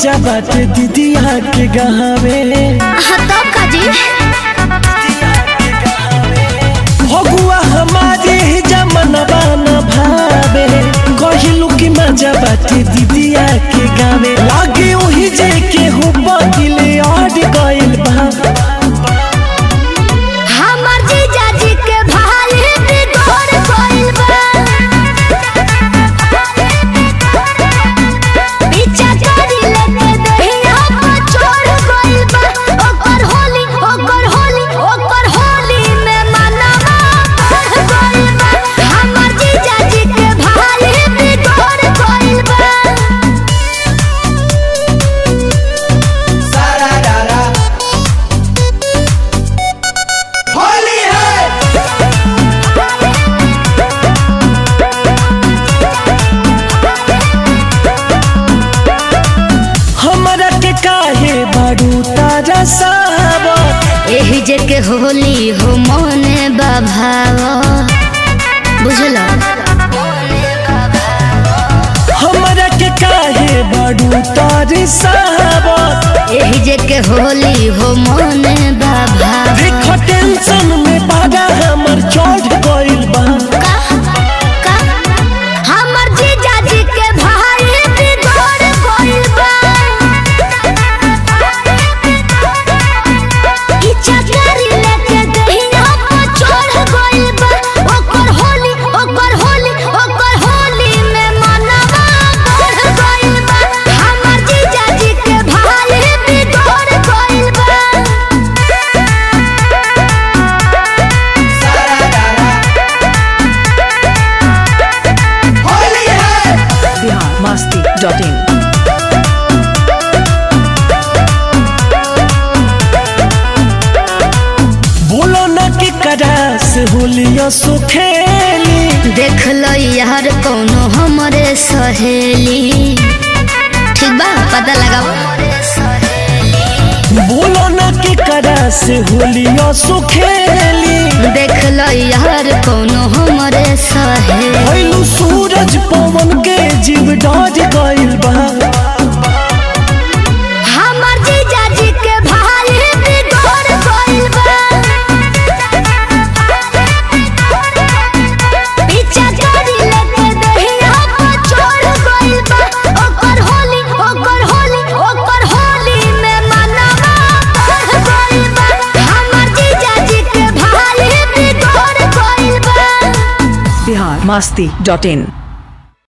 मजा बाटे दीदिया के गहावे हाँ तब का जी भगुआ हमारे जमनवा न भावे कहिलू की मजा बाटे दीदिया के गावे लागे ओही जे के हो बदिले अड़ गइल बा हमर जीजा जी के भाई बिगड़ गइल बा पीछा करी लेके दहिया पर चढ़ गइल बा ओकर होली ओकर होली ओकर होली में मनवा बढ़ गइल बा हमर जीजा जी के भाई बिगड़ गइल बा होली है हमरा के काहे बारू तारा साहब एही जे के होली हो मने बाभाव बुझल हमरा के काहे बारू तारे साहब एही जे के होली हो मने बाभाव देखो टेंशन में बारा हमर चढ़ गइल बा हमर जीजा जी के भाई बिगड़ गइल बा इच्छा करी लेके दहिया पर चढ़ गइल बा ओकर होली ओकर होली ओकर होली में मनवा बढ़ गइल बा हमर जीजा जी के भाई बिगड़ गइल बा होली है बिहार मस्ती डॉट इन बोलो न के करा से होलिया सो खेली देख लो यार कौनो हमरे सहेली ठीक बा पता लगाओ बोलो न के करा से होलिया सो खेली देख लो यार कौनो हमरे सहेली भइलू सूरज पवन के जीव डर गइल बा हमर जीजा जी के भाई बिगड़ गइल बा पीछा करी लेके दहिया पर चढ़ गइल बा ओकर होली ओकर होली ओकर होली में मनवा बढ़ गइल बा हमर जीजा जी के भाई बिगड़ गइल बा बिहार मस्ती डॉट इन